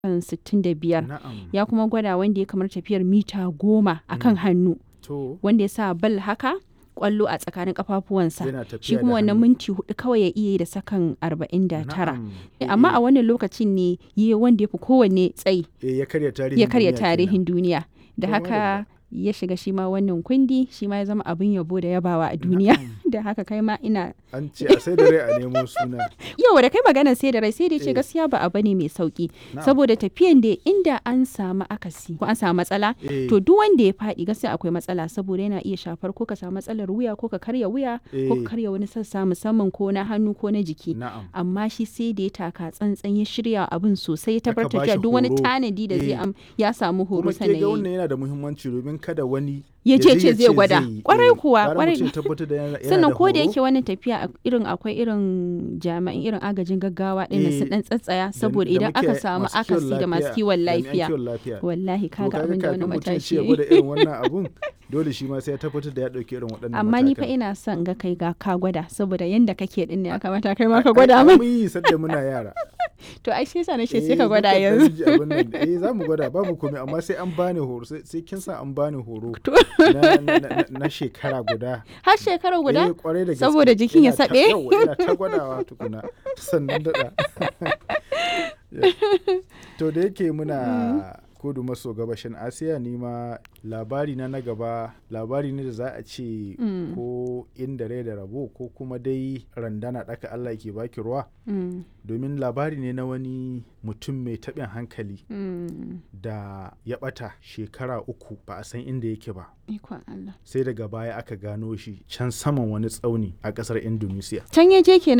65 Na'am. ya kuma gwada wanda ya kamar tafiyar mita goma a kan hannu To wanda ya sa bal haka kwallo a tsakanin kafafuwansa yana tafiya shi da kuma wannan hannu. minti hudu kawai ya iya yi da sakan 49 Na'am. amma a wannan lokacin ne yi wanda ya fi kowanne tsayi Eh, ya karya tarihin ya karya duniya kenan. tarihin duniya da To, haka ya shiga shi ma wannan kundi shi ma ya zama abin yabo da yabawa a duniya da haka kai ma ina An ce a sai da rai a nemo suna. yau da kai magana sai da rai sai da ce Eh. gaskiya ba abu ne mai sauki Na'am. saboda tafiyan da inda an samu akasi ko an samu matsala Eh, to duk wanda ya faɗi gaskiya akwai matsala saboda yana iya shafar ko ka samu matsalar wuya ko ka karya wuya ko Eh. ka karya wani sassa musamman ko na hannu ko na jiki Na'am. amma shi sai da ya taka tsantsan ya shirya abin sosai ya Aka tabbatar bashi da duk wani horo. tanadi da zai Eh. am ya samu horo Kuma ke sannan ga ya yi. wannan yana da muhimmanci domin kada wani Ya je ce zai gwada. yi. Kwarai Eh, kuwa, gara kwarai. mutum ya tabbatar da yana- yana sannan da ko da horo. yake wannan tafiya a- irin akwai irin jami'an irin agajin gaggawa ɗin Eh, sun dan tsatsaya da- saboda da idan muke aka samu masu kiwon akasi da masu lafiya, kiwon jami'an lafiya kiwon lafiya. wallahi To kaga abin da wani kafin mutum ya ce matashi ya ya yi. gwada irin wannan abun dole shi ma sai ya tabbatar da ya ɗauki irin waɗannan amma ni fa matakan. ina son ga kai ga ka gwada saboda yanda kake din ne ya kamata kai ma ka Ai, gwada ai, min mun yi sadda muna yara to ai sai sa na ce Eh, sai ka gwada muka ɗan yanzu ji abin nan. eh za mu gwada babu komai amma sai an bani horo sai sai kin sa an bani horo To. na, na, na, na shekara guda har shekara Eh, guda kwarai da gaske. Saboda jikin ya Ina ta- saɓe? yawwa, ina ta gwadawa tukuna sannan daɗa to da yake muna kudu maso gabashin asiya ni ma labari na na gaba labari ne da za a ce Mm. ko inda rai da rabo ko kuma dai randana ɗaka allah ke baki ruwa Mm, domin labari ne na wani mutum mai taɓin hankali mm. da ya ɓata shekara uku ba a san inda yake ba ikon Allah sai daga baya aka gano shi can saman wani tsauni a ƙasar indonesia can ya je kenan